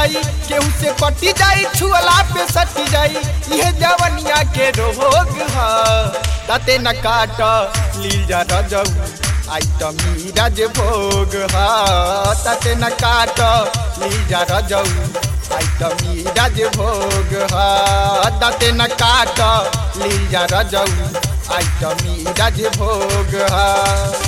जाई केहू से पटी जाई छुअला पे सटी जाई यह जवनिया के रोग ह दाते न काट लील जा रजऊ आइटम मीराज भोग ह दाते न काट लील जा रजऊ आइटम मीराज भोग ह दाते न काट लील जा रजऊ आइटम मीराज भोग ह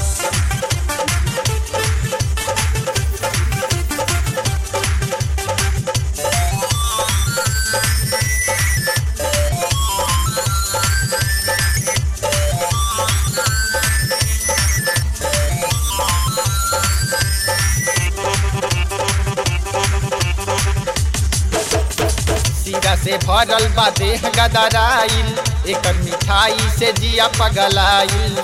सीरा से भरल बा देह गदराइल एकर मिठाई से जिया पगलाइल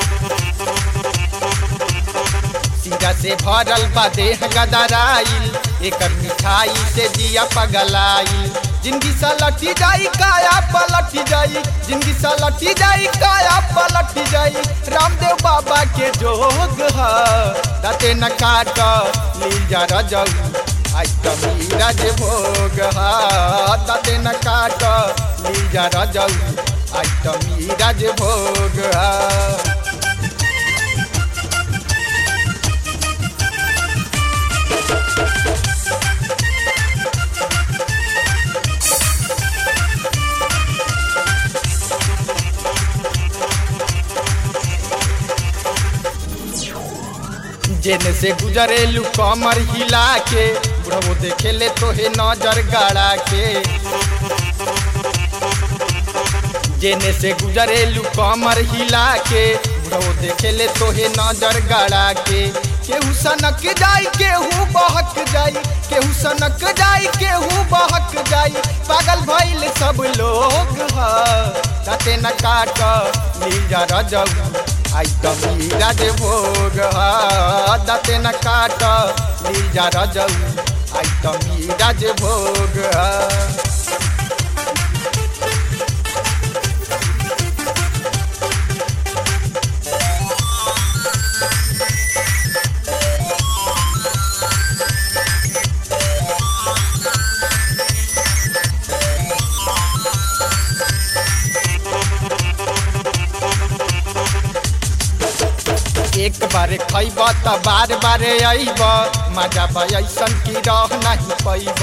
सीरा से भरल बा देह गदराइल एकर मिठाई से जिया पगलाइल जिंदगी सलटी जाई काया पलटी जाई जिंदगी सलटी जाई काया पलटी जाई रामदेव बाबा के जोग ह दते न काट लील जा रजऊ आइटम मीराज भोग हाते न काट लीजा रजऊ आइटम मीराज भोग हा जेने से गुजरेलू कमर हिला के बुढ़ो देखेले तोहे नजर गाड़ा के जेने से गुजरेलू कमर हिला के बुढ़ो देखेले तोहे नजर गाड़ा के केहू सनक जाई केहू बहक जाई केहू सनक जाई केहू बहक जाई पागल भइल सब लोग ह तते न काट लील जा रजऊ आइटम मीराज भोग दते न काट लील जा रजऊ आइटम मीराज भोग एक बार खैब त बार बार अइब मजा ऐसन की रह नहीं पैब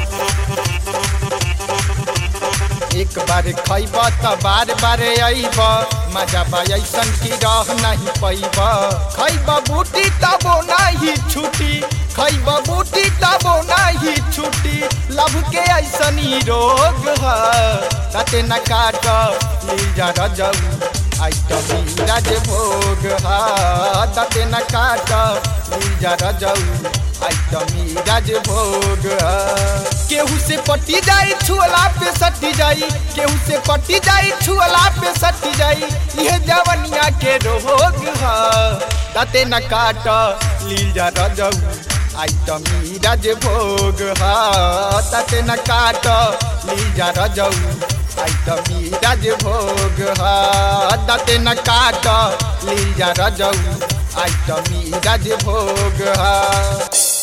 एक बार खैब त बार बार अइब मजा ऐसन की रह नहीं पैब खैब बूटी तबो नहीं छुटी खैब बूटी तबो नहीं छुटी लभ के ऐसन ही रोग ह तते न काट लील जा रजऊ आइटम मीराज भोग दते न काट लीजा रजऊ आइटम मीराज भोग केहू से पटी जाई छुअला पे सटी जाई केहू से पटी जाई छुअला पे सटी जाई यह जवनिया के रोग ह दते न काट लीजा रजऊ आइटम मीराज भोग दते न काट लीजा रजऊ आइटम मीराज भोग दते न काट लीजा रजऊ आइटम मीराज भोग